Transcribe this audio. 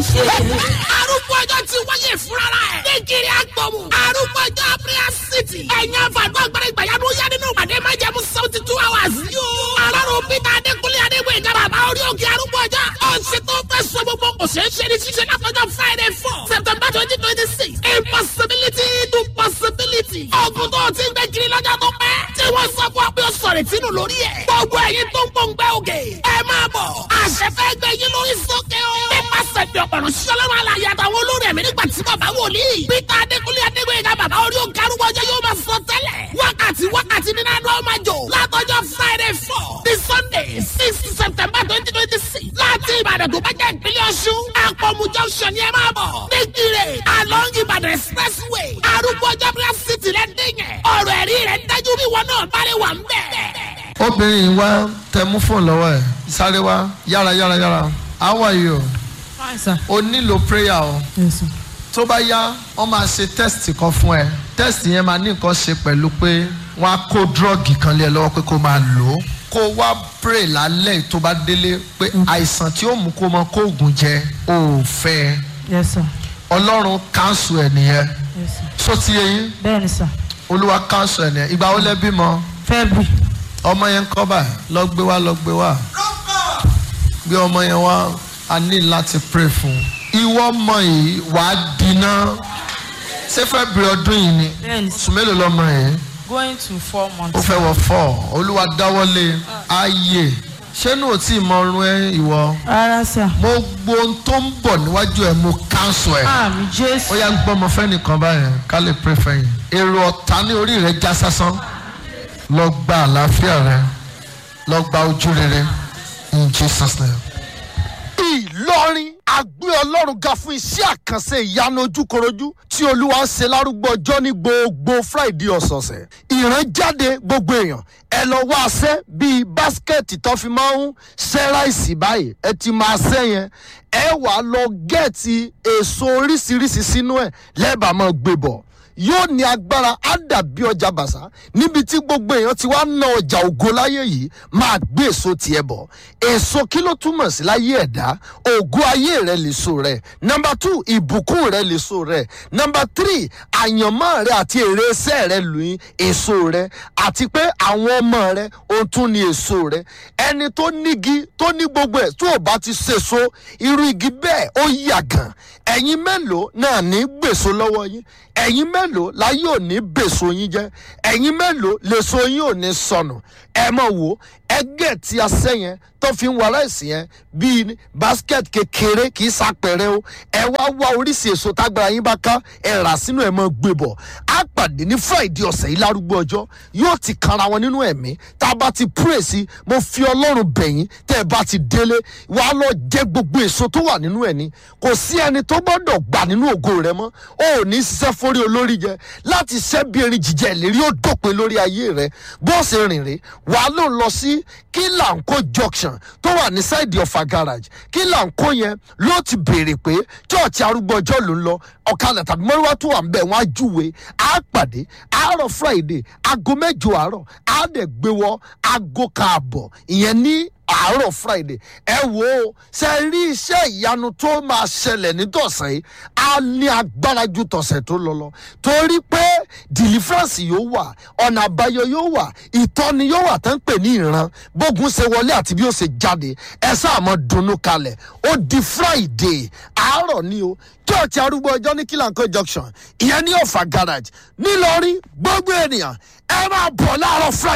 ṣe. arúgbó ọjọ́ ti wáyé fúnra ẹ̀. nígiri agbọ̀mù. arúgbó ọjọ́ prayer city. ẹ̀yin àfàdúrà agbára ìgbàyàdó yá nínú ìpàdé máa jẹ́ mú seventy two hours. yóò. alárò peter adékúnlé adégbè ìjà bàbá orí òkè arúgbó ọjọ́. ọ̀sẹ̀ tó fẹ́ sọ gbogbo kò ṣeé ṣe ní ṣíṣe látọjọ́ friday four september twenty twenty six. impossibility to possibility. ọ̀gùn tó ti ń gbẹ kiri lọ́jọ́ tó pẹ́. tí wọ́n sọ fún ọ pé ó sọ̀rọ̀ ìtinú lórí ẹ̀. gbogbo ẹ̀yin tó ń pòǹgbẹ́ òkè. ẹ máa bọ̀. àṣẹ fẹ́ gbẹ yín lórí sókè o. nípasẹ̀ bí ọ̀pọ̀rọ̀ sọlọ́run alàyè àtàwọn olórí ẹ̀mí nígbà tí bàbá wòlíì. peter adékúnlé adégbèyìnká bàbá orí òkè arúgbó ọjọ́ yóò máa sọ tẹ́lẹ̀. wákàtí wákàtí nínú àná ọmọ jò. látọjọ́ friday four ní sunday six september twenty twenty six. láti ìbàdàn tó bá jẹ́ ìpínlẹ̀ ọ̀ṣun. àpọ̀mù junction ni ẹ máa bọ̀. nígbìrè along ìbàdàn expressway. arúgbó ọjọ́ prayer city rẹ̀ dìyẹn. ọ̀rọ̀ ẹ̀rí rẹ̀ dájú bí wọn náà bá lè wà ń bẹ̀. obìnrin wa tẹ mú fóònù lọ́wọ́ ẹ̀ sáré wá yára yára yára how are you fine sir. o nílò prayer o yes sir. tó bá yá wọ́n máa ṣe test kan fún ẹ test yẹn máa ní nǹkan ṣe pẹ̀lú pé wọ́n á kó drọ́ọ̀gì kan lé ẹ lọ́wọ́ pé kó máa lò ó kó wá pray lálẹ́ tó bá délé pé àìsàn tí ó mú kó mọ kó oògùn jẹ ò fẹ́ yes sir. ọlọ́run cancel ẹ̀ nìyẹn yes sir. só ti yẹ yín bẹ́ẹ̀ni sir. olúwa cancel ẹ̀ nìyẹn ìgbà wo lẹ bímọ february. ọmọ yẹn ń kọ́ báyìí lọ gbé wá lọ gbé wá gbé ọmọ yẹn wá a ní láti pray fún un ìwọ ọmọ yìí wàá dínà ṣé fẹ́ bẹ̀rẹ̀ ọdún yìí ni bẹ́ẹ̀ni sùn mélòó lọmọ yìí going to four ó months. fẹ́ wọ fọ́ olúwa dáwọ́lé ayé ṣé nù ó tí ì mọ ọrùn ẹ ìwọ rárá sir. mo gbọ́ ohun tó ń bọ̀ níwájú ẹ mo cancel ẹ àmì ó jésù. yá gbọ́ ọmọ fẹ́ nìkan báyẹn ká lè pray fẹ́yìn èrò ọ̀tá ní orí rẹ já sásán lọ gba àlàáfíà rẹ lọ gba ojú rere in jesus name. ìlọrin àgbé ọlọ́run ga fún iṣẹ́ àkànṣe ìyanu ojúkorojú tí olúwa ń ṣe lárúgbó ọjọ́ ní gbogbo friday ọ̀sọ̀ọ̀sẹ̀ ìrànjáde gbogbo èèyàn ẹ lọ wá aṣẹ́ bíi báskẹ̀tì tó fi máa ń ṣẹ́ ráìsì báyìí ẹ ti máa ṣẹ́ yẹn ẹ wàá lọ gẹ̀ẹ́tì èso oríṣiríṣi sínú ẹ̀ lẹ́bàá máa gbé bọ̀ yóò ní agbára á dàbí ọjà bàṣà níbi tí gbogbo èèyàn ti wá ná ọjà ògo láyé yìí máa gbé èso tiẹ̀ bọ̀ èso kí ló túmọ̀ sí láyé ẹ̀dá ògo ayé rẹ lèso rẹ nọmba two ìbùkún rẹ lèso rẹ nọmba three àyànmọ́ rẹ àti èrè iṣẹ́ rẹ lóyún èso rẹ àti pé àwọn ọmọ rẹ ohun tún ní èso rẹ ẹni tó nígi tó ní gbogbo ẹ̀ tó o bá ti ṣèso irú igi bẹ́ẹ̀ ó yàgàn ẹ̀yin mélòó náà ní gbèso lọ́wọ́ yín ẹ̀yin mélòó láyé ò ní bèso yín jẹ́ ẹ̀yin mélòó lèso yín ò ní sọnù ẹ mọ̀ wò ẹgẹ́ tí a sẹ́ yẹn tó fi ń wọ aláìsí yẹn bíi basket kékeré kì í sàpẹrẹ o ẹ wá wá oríṣi èso tágbára yín bá ká ẹ rà sínú ẹ mọ gbé bọ̀ á pàdé ní friday ọ̀sẹ̀ yìí lárúgbó ọjọ́ yóò ti kanra wọn nínú ẹ̀mí tá a bá ti pray sí mo fi ọlọ́run bẹ̀yìn tẹ́ ẹ bá ti délé wàá lọ jẹ gbogbo èso tó wà nínú ẹ̀ ní kò sí ẹni tó gbọ́dọ̀ gbà nínú ògo rẹ mọ́ o ò ní ṣiṣẹ́ forí olórí jẹ láti ṣẹ́ bí erin jíjẹ ìlérí ó dópin lórí ayé rẹ bó ṣe rìn rè wàá lò lọ sí kílànkó junction tó wà ní sáìdì ọ̀fà garage kílànkó yẹn ló ti béèrè pé chọ́ọ̀chì arúgbó ọjọ́ ló ń lọ ọ̀kadà tàbí mọ́ríwá tó wà ń bẹ̀ wọ́n á júwe á pàdé àárọ̀ friday aago mẹ́jọ àárọ̀ á dẹ̀ gbé wọ aago kaàbọ̀ ìyẹn ní àárọ̀ friday ẹ wo ṣe rí iṣẹ́ ìyanu tó máa ṣẹlẹ̀ nítọ̀sẹ̀ yìí á ní agbára ju tọ̀sẹ̀ tó lọ lọ torí pé deliverance yóò wà ọ̀nà àbáyọ yóò wà ìtọ́ni yóò wà tó ń pè ní ìran bógun ṣe wọlé àti bí ó ṣe jáde ẹ sáà mọ dunnú kalẹ̀ ó di friday àárọ̀ ni o church arúgbó ọjọ́ ní kílànkó junction ìyẹn ní ọ̀fà garage nílọrin gbogbo ènìyàn ẹ máa bọ̀ láàárọ̀ friday.